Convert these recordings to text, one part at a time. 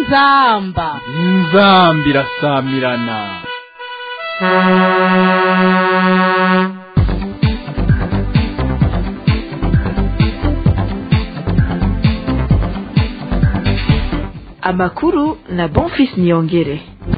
inzamba inzamba irasamirana amakuru na bonfis niyongere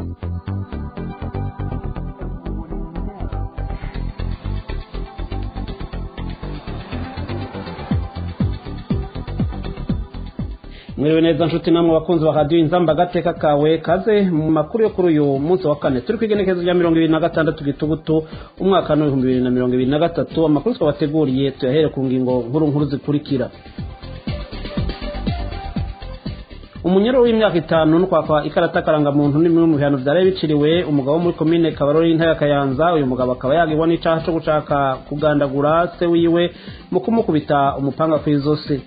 mwiriwe neza nshuti namwe bakunzi ba radiyo inzamba agateka kawe kaze mu makuru yo kuri uyu munsi wa kane turi ku igenekerezo rya mirongo ibiri na gatandatu gitugutu umwaka w'ibihumbi bibiri na mirongo ibiri na gatatu amakuru twabateguriye tuyahere ku ngingo nkuru nkuru zikurikira umunyero w'imyaka itanu no kwakwa ikarata karangamuntu ni bimwe mu bihano byari biciriwe umugabo wo muri komine kabarori y'intara ya kayanza uyu mugabo akaba yagirwa n'icaha cyo gushaka kugandagura se wiwe mu kumukubita umupanga ku izosi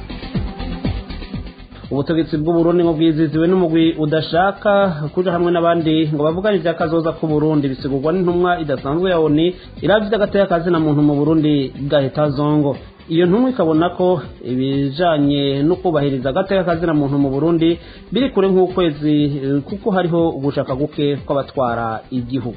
ubutegetsi bw'uburundi ngo bwiziziwe n'umugwi udashaka kuja hamwe n'abandi ngo bavugane ivy'akazoza k'uburundi bisigurwa n'intumwa idasanzwe ya oni iravye ivy'agateka kazina muntu mu burundi gaheta zongo iyo ntumwa ikabona ko ibijanye no kubahiriza agateka kazina muntu mu burundi biri kure nk'ukwezi kuko hariho ugushaka guke kw'abatwara igihugu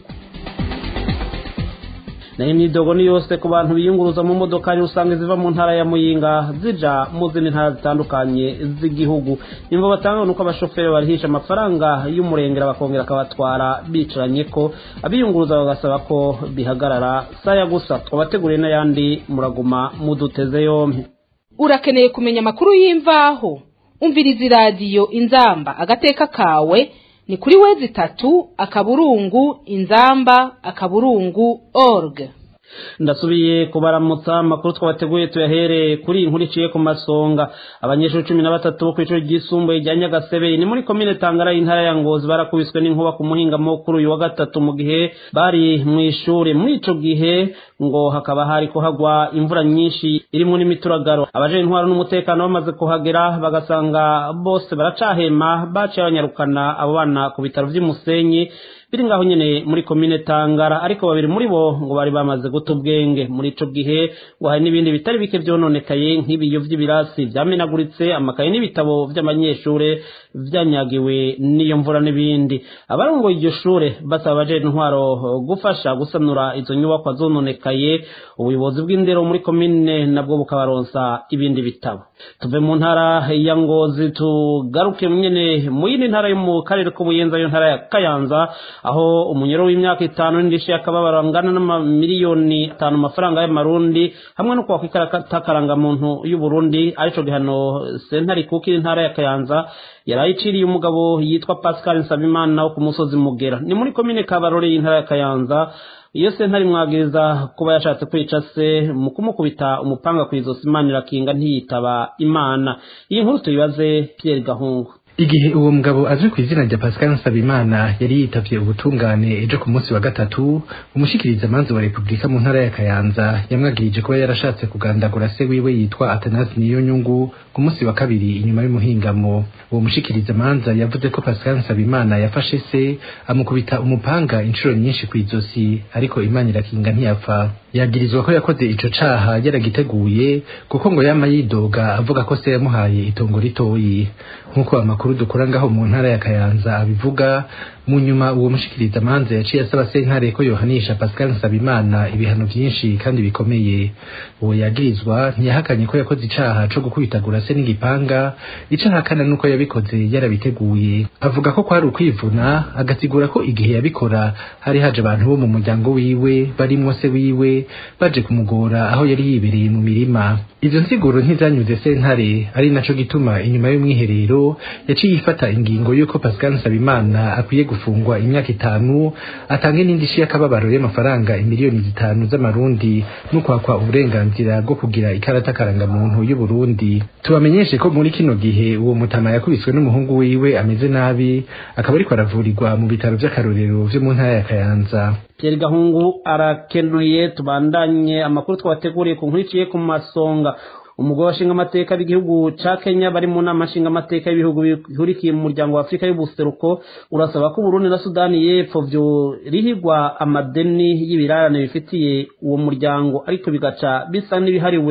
nayo imyidogo ni yose ku bantu biyunguruza mu modoka rusange ziva mu ntara ya muyinga zija mu zindi ntara zitandukanye z'igihugu imvo batanga nuko abashoferi barihisha amafaranga y'umurengera bakongera akabatwara bicaranye ko abiyunguruza bagasaba ko bihagarara saya gusa twabateguriye n'ayandi muraguma muduteze yompi urakeneye kumenya amakuru y'imvaho umviriza iradiyo inzamba agateka kawe ni kuri wezi itatu akaburungu inzamba akaburungu org ndasubiye kubaramutsa amakuru twabateguye tuyahere kuri iyi nkuru iciye ku masonga abanyeshuri cumi na batatu bo ku ishuri ryisumbuye rya nyagasebe ni muri komine tangara y'intara ya ngozi barakubiswe n'inkuba ku muhingamo kuri uyu wa gatatu mu gihe bari mu ishuri muri ico gihe ngo hakaba hari kuhagwa imvura nyinshi irimo n'imituragaro abaje intwaro n'umutekano bamaze kuhagera bagasanga bose baracahema baciye banyarukana abo bana ku bitaro vy'umusenyi biri ngaho nyene muri komine tangara ariko babiri muri bo ngo bari bamaze guta ubwenge muri ico gihe ngo hari n'ibindi bitari bike vyononekaye nk'ibiyo vy'ibirasi vyamenaguritse amakaye n'ibitabo vy'abanyeshure vyanyagiwe n'iyo mvura n'ibindi abarongoye iryo shure basaba abaje intwaro gufasha gusanura izo nyubakwa zononekaye ubuyobozi bw'indero muri komine nabwo bukabaronsa ibindi bitabo tuve mu ntara ya ngozi tugaruke nyene mu yindi ntara yo mu karere k'ubuyenza yo ntara ya kayanza aho umunyoro w'imyaka itanu n'indishyi y'akababaro angana n'amamiliyoni atanu amafaranga y'amarundi hamwe no kwakwa ikarata karangamuntu y'uburundi arico gihano sentare kukiri intara ya kayanza yari ayiciriye umugabo yitwa pascal nsabimana wo ku musozi mugera ni muri komine kabarore y'intara ya kayanza iyo sentare imwagiriza kuba yashatse kwica se mu kumukubita umupanga ku izosi imana irakinga ntiyitaba imana iyi nkuru tuyibaze pierre gahungu igihe uwo mugabo azwi ku izina rya Pascal Nsabimana yari yitavye ubutungane ejo ku munsi wa gatatu umushikiriza manzi wa Republika mu ntara ya Kayanza yamwagirije kuba yarashatse kugandagura se wiwe yitwa Athanase Niyonyungu ku munsi wa kabiri inyuma y'umuhingamo uwo mushikiriza manza yavuze ko Pascal Nsabimana yafashe se amukubita umupanga inshuro nyinshi ku izosi ariko Imana irakinga ntiyapfa yagirizwa ko yakoze ico caha yaragiteguye kuko ngo yama yidoga avuga ko se yamuhaye itongo ritoyi nk'uko amakuru dukura ngaho mu ntara ya Kayanza abivuga mu nyuma uwo mushikiriza manza yaciye asaba sentare ko yohanisha Pascal Nsabimana ibihano vyinshi kandi bikomeye uwo yagirizwa ntiyahakanye ko yakoze icaha co gukubitagura se n'igipanga icaha kana nuko yabikoze yarabiteguye avuga ko kwari ukwivuna agasigura ko igihe yabikora hari haje abantu bo mu muryango wiwe barimwo se wiwe baje kumugora aho yari yibereye mu mirima izo nsiguro ntizanyuze sentare ari naco gituma inyuma y'umwiherero yaciye ifata ingingo yuko Pascal Nsabimana akwiye gufungwa imyaka itanu atange n'indishyi y'akababaro y'amafaranga imiliyoni zitanu z'amarundi no kwakwa uburenganzira bwo kugira ikarata karangamuntu y'uburundi tubamenyeshe ko muri kino gihe uwo mutama yakubiswe n'umuhungu wiwe ameze nabi akaba ariko aravurirwa mu bitaro vy'akarorero vyo mu ntara ya kayanza Pierre Gahungu arakenuye tubandanye amakuru twabateguriye ku nkuru iciye ku masonga umugore washinga amateka b'igihugu ca Kenya bari mu nama nshinga amateka y'ibihugu bihurikiye mu muryango wa Afrika y'ubuseruko urasaba ko Burundi na Sudani y'Epfo vyo rihigwa amadeni y'ibirarane bifitiye uwo muryango ariko bigaca bisa n'ibihariwe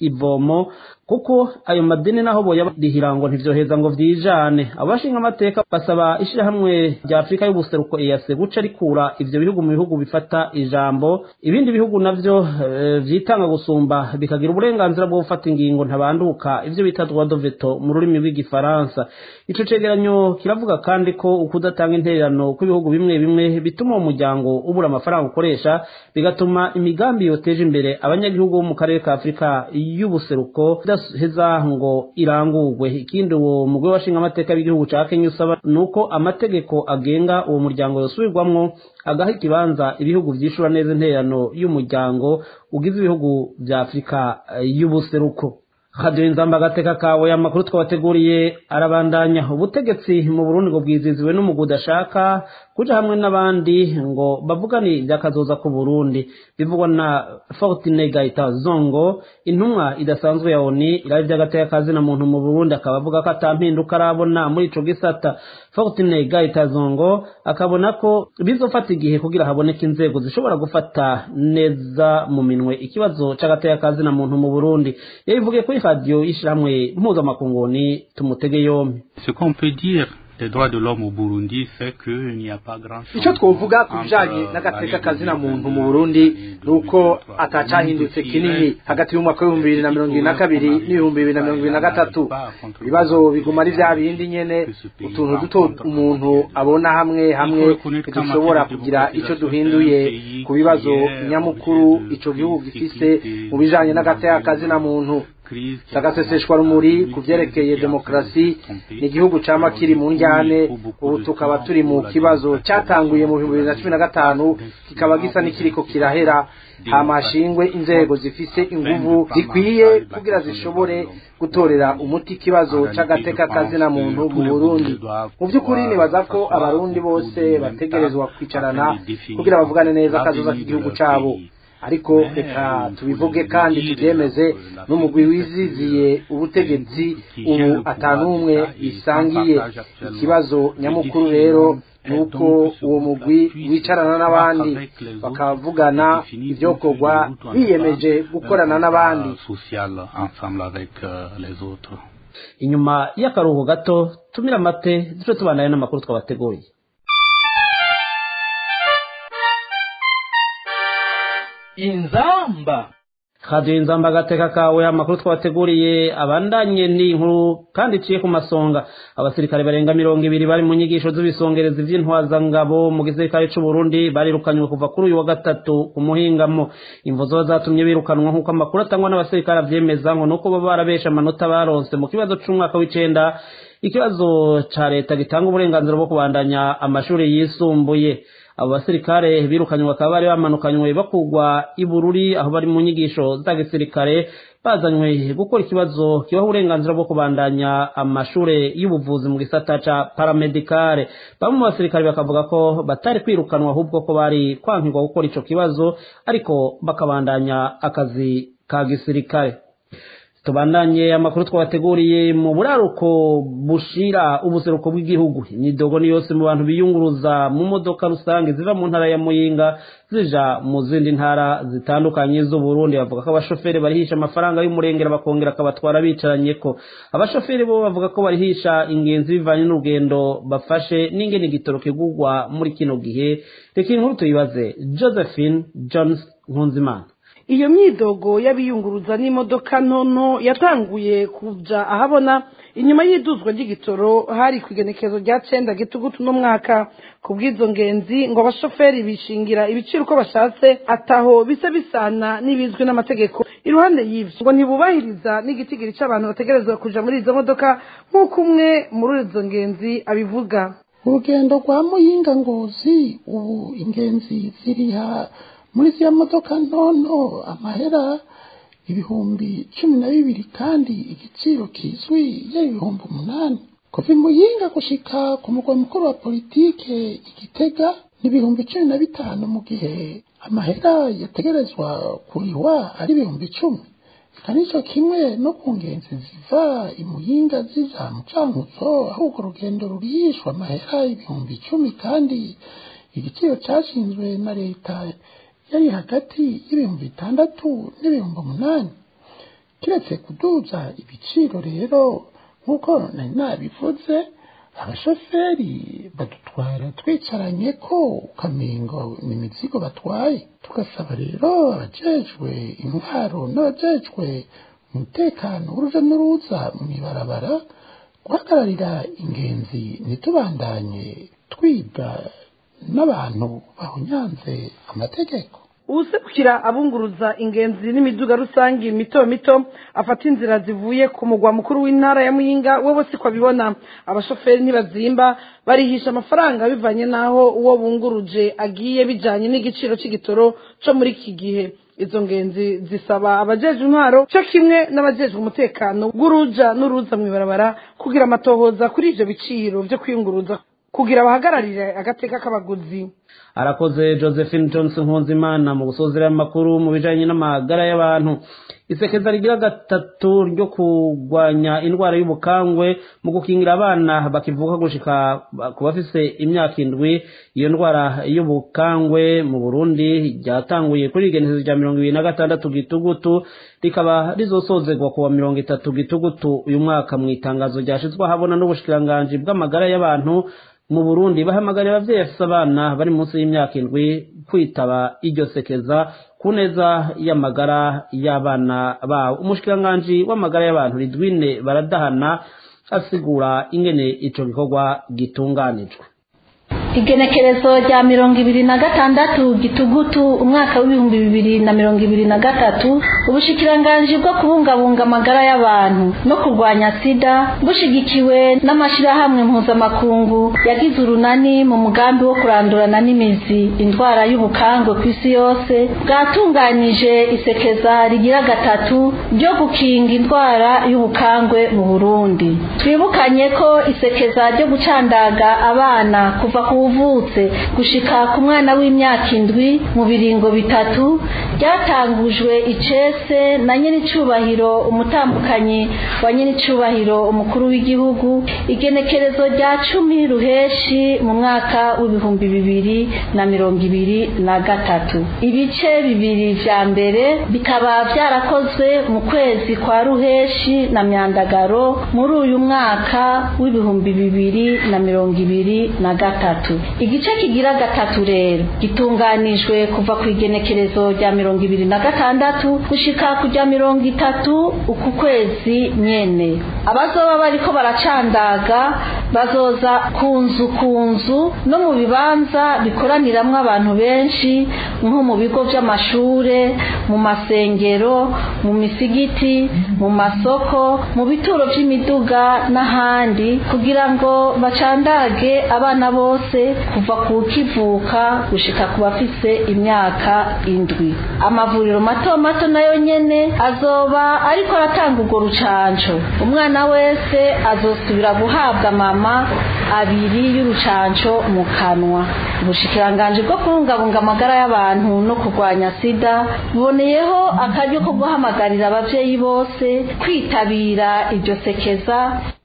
ivomo kuko ayo madini naho boyarihira ngo ntivyoheza ngo vyijane abashinga amateka basaba ishirahamwe rya afurika y'ubuseruko eyase guca rikura ivyo bihugu mu bihugu bifata ijambo ibindi bihugu navyo e, vyitanga gusumba bikagira uburenganzira bwo gufata ingingo ntabanduka ivyo bita droit de veto mu rurimi rw'igifaransa ico cegeranyo kiravuga kandi ko ukudatanga intererano kw'ibihugu bimwe bimwe bituma uwo muryango ubura amafaranga ukoresha bigatuma imigambi yoteje imbere abanyagihugu bo mu karere ka afurika y'ubuseruko idaheza ngo irangurwe ikindi uwo mugwi washinga amateka y'igihugu ca kenya usaba ni uko amategeko agenga uwo muryango yosubirwamwo agaha ikibanza ibihugu vyishura neza intererano y'umuryango ugize ibihugu vya afurika y'ubuseruko radiyo inzamba agateka kawe amakuru twabateguriye arabandanya ubutegetsi mu burundi ngo bwiziziwe n'umugwi udashaka kuja hamwe n'abandi ngo bavugane ivyakazoza ku burundi bivugwa na fortine gaita zongo intumwa idasanzwe ya oni iraba ivy'agateka kazina muntu mu burundi akaba avuga ko ata mpinduka arabona muri ico gisata fortine gaita zongo akabona ko bizofata igihe kugira haboneke inzego zishobora gufata neza mu minwe ikibazo c'agateka kazina muntu mu burundi yabivugiye kuri radiyo y'ishirahamwe mpuzamakunguni tumutege yompi Ce qu'on peut dire des droits de l'homme au Burundi, c'est qu'il n'y a pas grand chose. icyo twovuga ku bijanye n'agateka kazina muntu mu burundi ni uko atacahindutse kinini hagati y'umwaka w'ibihumbi bibiri na mirongo ibiri na kabiri n'ibihumbi bibiri na mirongo ibiri na gatatu ibibazo biguma ari vya bindi nyene utuntu duto umuntu abona hamwe hamwe ntidushobora kugira ico duhinduye ku bibazo nyamukuru ico gihugu gifise mu bijanye n'agateka kazina muntu sagaseseshwa rumuri ku vyerekeye demokarasi ni igihugu cama kiri mu njyane ubu tukaba turi mu kibazo catanguye mu bihumbi bibiri na cumi na gatanu kikaba gisa n'ikiriko kirahera hamashingwe inzego zifise inguvu zikwiye kugira zishobore gutorera umuti ikibazo c'agateka kazina muntu mu burundi mu vy'ukuri nibaza ko abarundi bose bategerezwa kwicarana kugira bavugane neza akazoza k'igihugu cabo ariko reka tubivuge kandi tubyemeze n'umugwi wiziziye ubutegetsi ubu atanumwe bisangiye ikibazo nyamukuru rero ni uko uwo mugwi wicarana n'abandi bakavugana ibyokorwa biyemeje gukorana n'abandi inyuma y'akaruhuko gato tumira amate duce tubanaye n'amakuru twabateguriye inzamba radiyo inzamba agateka kawe amakuru twabateguriye abandanye ni inkuru kandi iciye ku masonga abasirikare barenga mirongo ibiri bari mu nyigisho z'ibisongerezi vy'intwazangabo mu gisirikare c'uburundi barirukanywe kuva kuri uyu wa gatatu ku muhingamo imvo zoba zatumye birukanwa nk'uko amakuru atangwa n'abasirikare avyemeza ngo nuko baba barabesha amanota baronse mu kibazo c'umwaka w'icenda ikibazo ca leta gitanga uburenganzira bwo kubandanya amashuri yisumbuye abo basirikare birukanywe bakaba bari bamanukanywe bakugwa ibururi aho bari mu nyigisho za gisirikare bazanywe gukora ikibazo kibaha uburenganzira bwo kubandanya amashure y'ubuvuzi mu gisata ca paramedikare bamwe mu basirikare bakavuga ko batari kwirukanwa ahubwo ko bari kwankirwa gukora ico kibazo ariko bakabandanya akazi ka gisirikare tubandanye amakuru twabateguriye mu buraruko bushira ubuseruko bw'igihugu imyidogo ni yose mu bantu biyunguruza mu modoka rusange ziva mu ntara ya muyinga zija mu zindi ntara zitandukanye z'uburundi bavuga ko abashoferi barihisha amafaranga y'umurengera bakongera akabatwara bicaranye ko abashoferi bo bavuga ko barihisha ingenzi bivanye n'urugendo bafashe n'ingene igitoro kigurwa muri kino gihe reka inkuru tuyibaze josephine jones nkunzimana iyo myidogo y'abiyunguruza n'imodoka ntono yatanguye kuja ahabona inyuma y'iduzwa ry'igitoro hari ku igenekezo rya cenda gitugutu n'umwaka ku bw'izo ngenzi ngo abashoferi bishingira ibiciro uko bashatse ataho bisa bisana n'ibizwi n'amategeko iruhande y'ivyo ngo ntibubahiriza n'igitigiri c'abantu bategerezwa kuja muri izo modoka nk'uko umwe muri izo ngenzi abivuga urugendo rwa muyinga ngozi ubu ingenzi ziriha muri ziriya modoka ntonto amahera ibihumbi cumi na bibiri kandi igiciro kizwi yari ibihumbi umunani kuva imuyinga gushika ku mugwa mukuru wa politike igitega ni ibihumbi cumi na bitanu mu gihe amahera yategerezwa kurihwa ari ibihumbi icumi reka nicyo kimwe no ku ngenzi ziva imuyinga ziza mu cankuzo aho urwo rugendo rurihishwa amahera ibihumbi icumi kandi igiciro cashinzwe na leta yari hagati y'ibihumbi bitandatu n'ibihumbi umunani kiretse kuduza ibiciro rero nk'uko nari nabivuze abashoferi badutwara twicaranye ko ukamengo ni imizigo batwaye tugasaba rero abajejwe intwaro n'abajejwe umutekano w'uruja n'uruza mu ibarabara guhagararira ingenzi ntitubandanye twibwa n'abantu bahunyanze amategeko uwuserukira abunguruza ingenzi n'imiduga rusange mito mito afata inzira zivuye ku mugwa mukuru w'intara ya muyinga we siko abibona abashoferi ntibazimba barihisha amafaranga bivanye n'aho uwo bunguruje agiye bijanye n'igiciro cy'igitoro cyo muri iki gihe izo ngenzi zisaba abajejwe intwaro cyo kimwe n'abajejwe umutekano w'uruja n'uruza mu ibarabara kugira amatohoza kuri ivyo biciro vyo kwiyunguruza kugira bahagararire agateka k'abaguzi arakoze josephine johnson nkunzimana mu gusozera amakuru mu bijanye n'amagara y'abantu isekeza rigira gatatu ryo kurwanya indwara y'ubukangwe mu gukingira abana bakivuka gushika ku bafise imyaka indwi iyo ndwara y'ubukangwe mu burundi ryatanguye kuri igenekerezo rya mirongo ibiri na gatandatu gitugutu rikaba rizosozerwa kuwa mirongo itatu gitugutu uyu mwaka mu itangazo ryashizwe ahabona n'ubushikiranganji bw'amagara y'abantu mu burundi bahamagarira abavyeyi bafise abana bari munsi y'imyaka indwi kwitaba iryo sekeza ku neza y'amagara y'abana babo umushikiranganji w'amagara y'abantu ridwine baradahana asigura ingene ico gikorwa gitunganijwe igenekerezo rya mirongo ibiri na gatandatu gitugutu umwaka w'ibihumbi bibiri na mirongo ibiri na gatatu ubushikiranganji bwo kubungabunga amagara y'abantu no kurwanya sida bushigikiwe n'amashyirahamwe mpuzamakungu yagize urunani mu mugambi wo kurandurana n'imizi indwara y'ubukangwe ku isi yose bwatunganyije isekeza rigira gatatu ryo gukinga indwara y'ubukangwe mu burundi twibukanye ko isekeza ryo gucandaga abana kuva ku uvutse gushika ku mwana w'imyaka indwi mu biringo bitatu ryatangujwe icese na nyenicubahiro umutambukanyi wa nyenicubahiro umukuru w'igihugu igenekerezo rya cumi ruheshi mu mwaka w'ibihumbi bibiri na mirongo ibiri na gatatu ibice bibiri vya mbere bikaba vyarakozwe mu kwezi kwa ruheshi na myandagaro muri uyu mwaka w'ibihumbi bibiri na mirongo ibiri na gatatu igice kigira gatatu rero gitunganijwe kuva ku igenekerezo rya mirongo ibiri na gatandatu gushika ku rya mirongo itatu uku kwezi nyene abazoba bariko baracandaga bazoza ku nzu ku nzu no mu bibanza bikoraniramwo abantu benshi nko mu bigo vy'amashure mu masengero mu misigiti mu masoko mu bituro vy'imiduga n'ahandi kugira ngo bacandage abana bose kuva ku kivuka gushika ku bafise imyaka indwi amavuriro mato mato nayo nyene azoba ariko aratanga urwo rucanco umwana wese azosubira guhabwa mama abiri y'urucanco mu kanwa ubushikiranganji bwo kubungabunga amagara y'abantu no kurwanya sida buboneyeho akaryo ko guhamagarira abavyeyi bose kwitabira iryo sekeza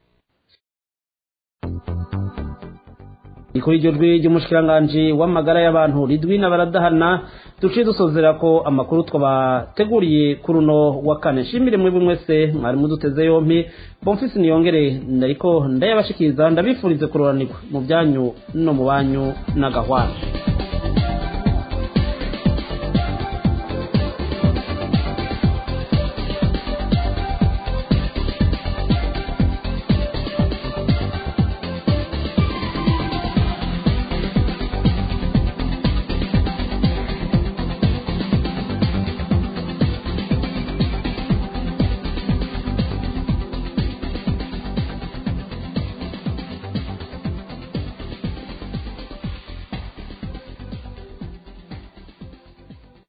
ikuri iryo jwi ry'umushikiranganji w'amagara y'abantu ridwina baradahana duciye dusozera ko amakuru twabateguriye kuri uno wa kane nshimire mwebwe mwese mwari muduteze yompi bomfisi niyongere ariko ndayabashikiriza ndabifurize kuroranirwa mu byanyu no mu banyu n'agahwana